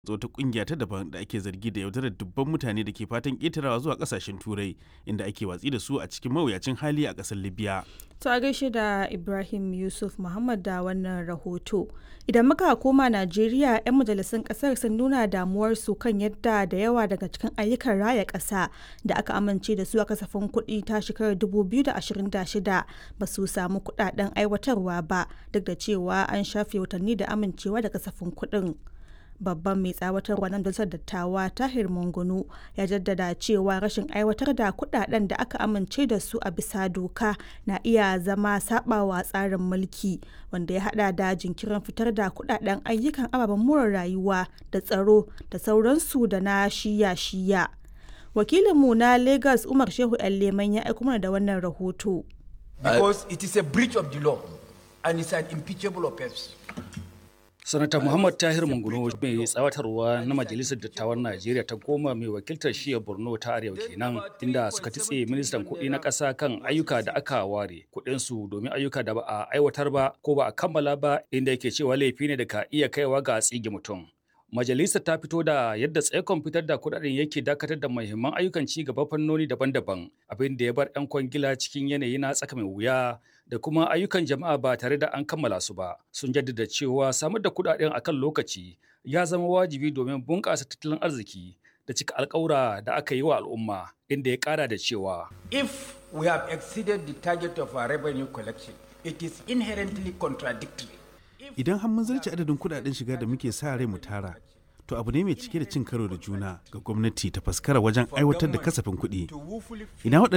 wata kungiya ta daban da ake zargi da yaudarar dubban mutane da ke fatan ƙetarawa zuwa ƙasashen turai inda ake watsi da su a cikin mawuyacin hali a ƙasar libya To a gaishe da Ibrahim Yusuf Muhammad da wannan rahoto. Idan muka koma Najeriya, 'yan majalisun kasar sun nuna damuwarsu kan yadda da yawa daga cikin ayyukan raya ƙasa da aka amince da su a kasafin kuɗi ta shekarar 2026 ba su samu kuɗaɗen aiwatarwa ba duk da cewa an shafe watanni da amincewa da kasafin kuɗin. babban mai tsawatarwa na majalisar dattawa tahir mungunu ya jaddada cewa rashin aiwatar da kudaden da aka amince da su a bisa doka na iya zama sabawa tsarin mulki wanda ya hada da jinkirin fitar da kudaden ayyukan ababen more rayuwa da tsaro da sauransu da na shiya-shiya wakilinmu na lagos umar shehu leman ya aiko mana da wannan rahoto because it is a breach of the law and it's an impeachable offense sanata muhammad tahir munguno mai tsawatarwa na majalisar dattawan najeriya ta goma mai wakiltar shiya borno ta arewa kenan inda suka titse ministan kuɗi na ƙasa kan ayyuka da aka ware kuɗinsu domin ayyuka da ba a aiwatar ba ko ba a kammala ba inda yake cewa laifi ne da ka iya kaiwa ga tsige mutum majalisar ta fito da yadda tsaikon fitar da kuɗaɗen yake dakatar da muhimman ayyukan ci gaba fannoni daban-daban abin da ya bar 'yan kwangila cikin yanayi na tsaka mai wuya da kuma ayyukan jama'a ba tare da an kammala su ba sun jaddada cewa samar da kuɗaɗen akan lokaci ya zama wajibi domin bunƙasa tattalin arziki da cika alƙawura da aka yi wa al'umma inda ya ƙara da cewa if we have exceeded the target of our revenue collection it is inherently contradictory idan har mun zarce adadin kudaden shiga da muke sa rai mu tara to abu ne mai cike da cin karo da juna ga gwamnati ta faskara wajen aiwatar da kasafin kuɗi ina